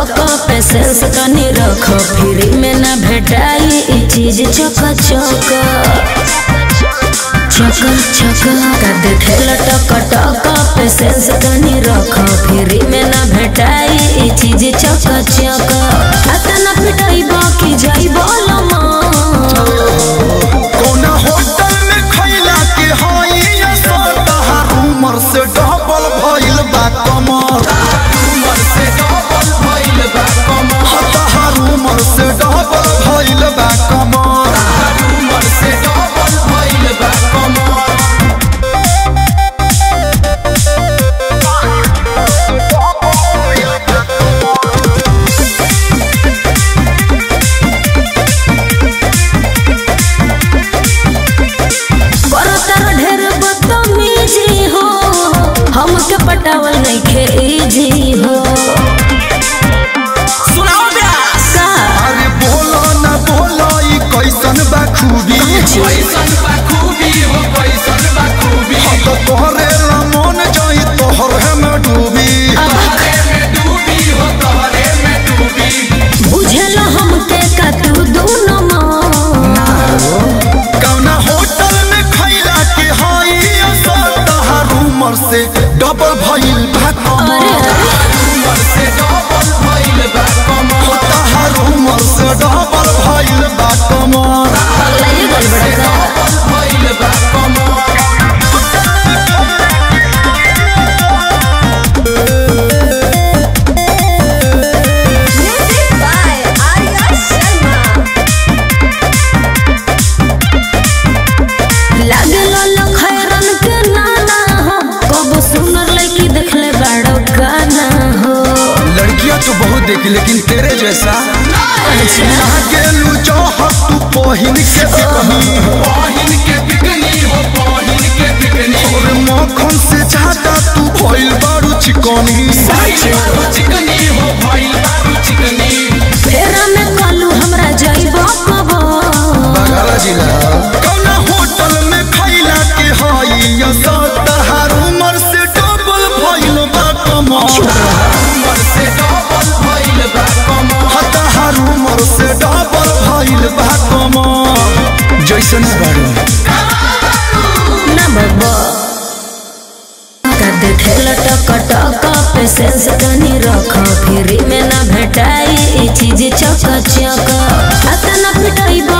टक पेशेंस तनी रख फ्री में ना भेटाई ई चीज चक चक चक चक का देखेल टक टक पेशेंस तनी रख फ्री में ना भेटाई ई चीज चक चक अतना पिटाई बाकी जाई बोलमा कौना होटल में खैला के हई असर तहार उमर से डबल भइल बा कमर उमर से डबल भइल बा कमर तहार उमर से डबल भइल बा कमर उमर से डबल भइल बा कमर बरतर ढेर बदतमीजी हो हमके पटावल नइखे इजी हो सुनाओ ब्यास का अरे बोलो ना बोलो ई कैसन बा खूबी कैसन बा खूबी हो कैसन बा खूबी तो तोहरे रमन जाई तोहरे में डूबी तोहरे में डूबी हो तोहरे में डूबी बुझल हमके का तू दोनों माँ कौना होटल में खैला के हई असर तहार उमर से डबल भइल बा अरे कमर अरे उमर से डबल भइल बा कमर तहार उमर से डबल भइल बा कमर पगलाइए गल बड़ा का डबल भइल बा कमर म्यूजिक बाय आर्या शर्मा लागल लखैरन के नाना हो कब सुनर लड़की देखले बड़ो गाना हो लड़कियां तो बहुत देखी लेकिन तेरे जैसा गेलू चाहत तू पहिन के बिकनी पाहिन के बिकनी हो पाहिन के बिकनी और मक्खन से ज्यादा तू भइल बारू चिकनी बारू चिकनी हो भइल बारू चिकनी फेरा में कालू हमरा जाइबो कबो बगल जिला कौना होटल में खैला के हई असर तहार उमर से डबल भइल बा कमर उमर से डबल भइल बा कमर तहार उमर से डबल भइल बा कमर जैसन बारू ना बबो का देखेल टक टक पेशेंस तनी रख फ्री में ना भेटाई ई चीज चक चक अतना पिटाई